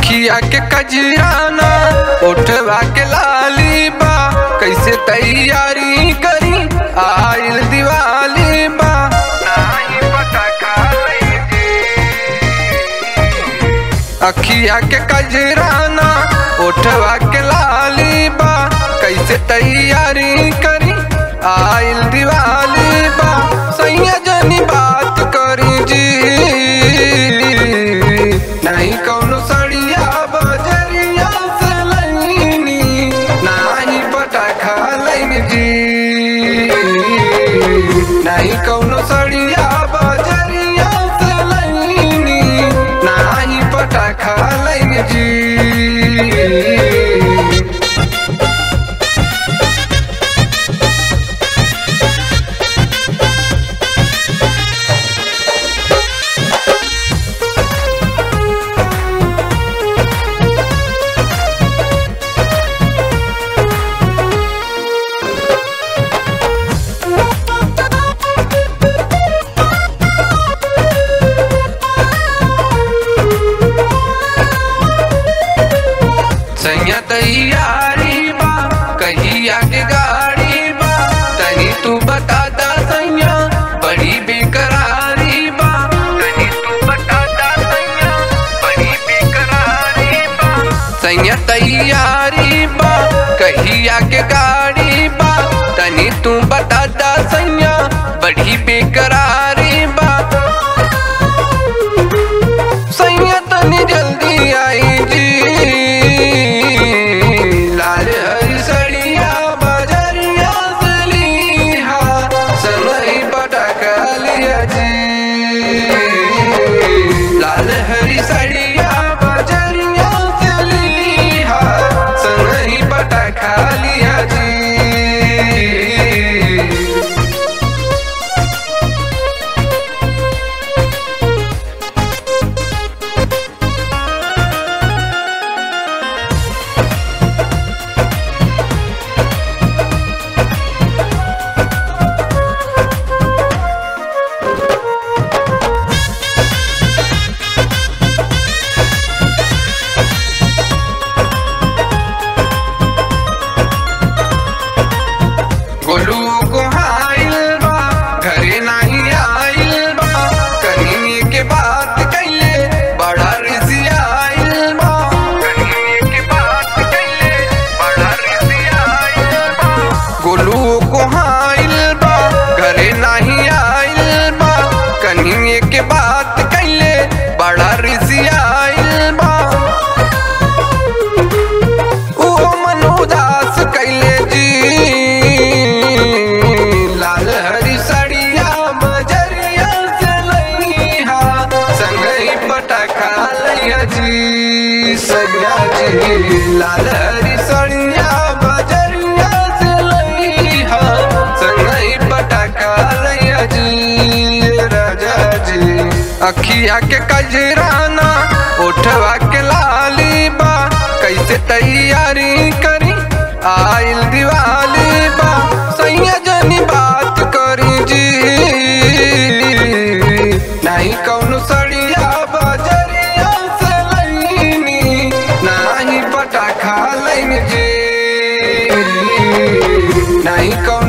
अखिया के कजराना उठवा के लाली बा कैसे तैयारी करी आइल दिवाली बा नाही पटाखा लईजी। अखिया के कजराना उठवा के लाली बा कैसे तैयारी करी आइल दिवाली बा सैया जनी बात करी जी नहीं कौनो सड़िया बजरिया से लईनी नाही पटाखा लईन जी नहीं कौनो सड़िया बजरिया से लईनी नाही पटाखा लईन जी सैया तैयारी बा कहिया के गाड़ी बा तनी तू बता दा सैया बड़ी बेकरारी बा तनी तू बता दा सैया बड़ी बेकरारी बा सैया तैयारी बा कहिया के गाड़ी बा तनी तू बता दा सैया बड़ी बेकरारी बा सैया तनी जल्दी आई जी लाल हरी सड़िया बजरिया से लीहा समय पटाखा लिया जी लाल हरी सड़िया बजरिया से लीहा समय पटाखा लिया जी गोलू को हाइल बा घरे नाही आइल बा कहीं के बात कैले बड़ा रिसी आइल बा कहीं के बात कैले बड़ा रिसी आइल बा गोलू को हाइल बा घरे नाही आइल बा कहीं के बात कैले बड़ा रिसी आइल बा ओ मन उदास कैले जी लाल हरी सड़िया बजरिया से लईहा संगई पटाखा लैया जी सैया जी लाल हरी सड़िया बजरिया से लईहा संगई पटाखा लैया जी राजा जी अखिया के कजराना उठवा के लाली बा कैसे तैयारी करी आइल दिवाली बा सैया जनी बात करी जी नहीं कौनो सड़िया बजरिया से लईनी नहीं पटाखा लईन जी नहीं कौनो